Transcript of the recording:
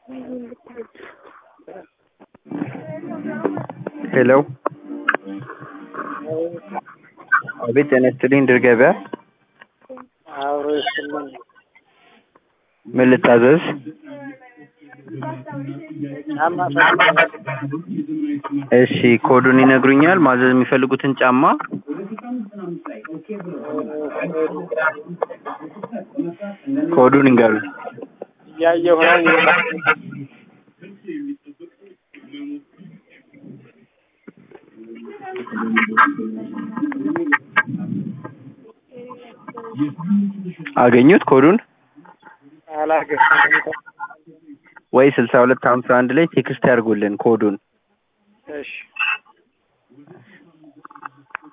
ሄሎ አቤት ጤና ይስጥልኝ ድር ገበያ አብሮ ይስጥልኝ። ምን ልታዘዝ ጫማ ፈልጋለሁ። እሺ ኮዱን ይነግሩኛል ማዘዝ የሚፈልጉትን ጫማ ኮዱን ይንገሩኝ እያየሁ ነው። አገኙት ኮዱን አላገኘሁትም። ወይ ስልሳ ሁለት ሀምሳ አንድ ላይ ቴክስት ያድርጉልን ኮዱን እሺ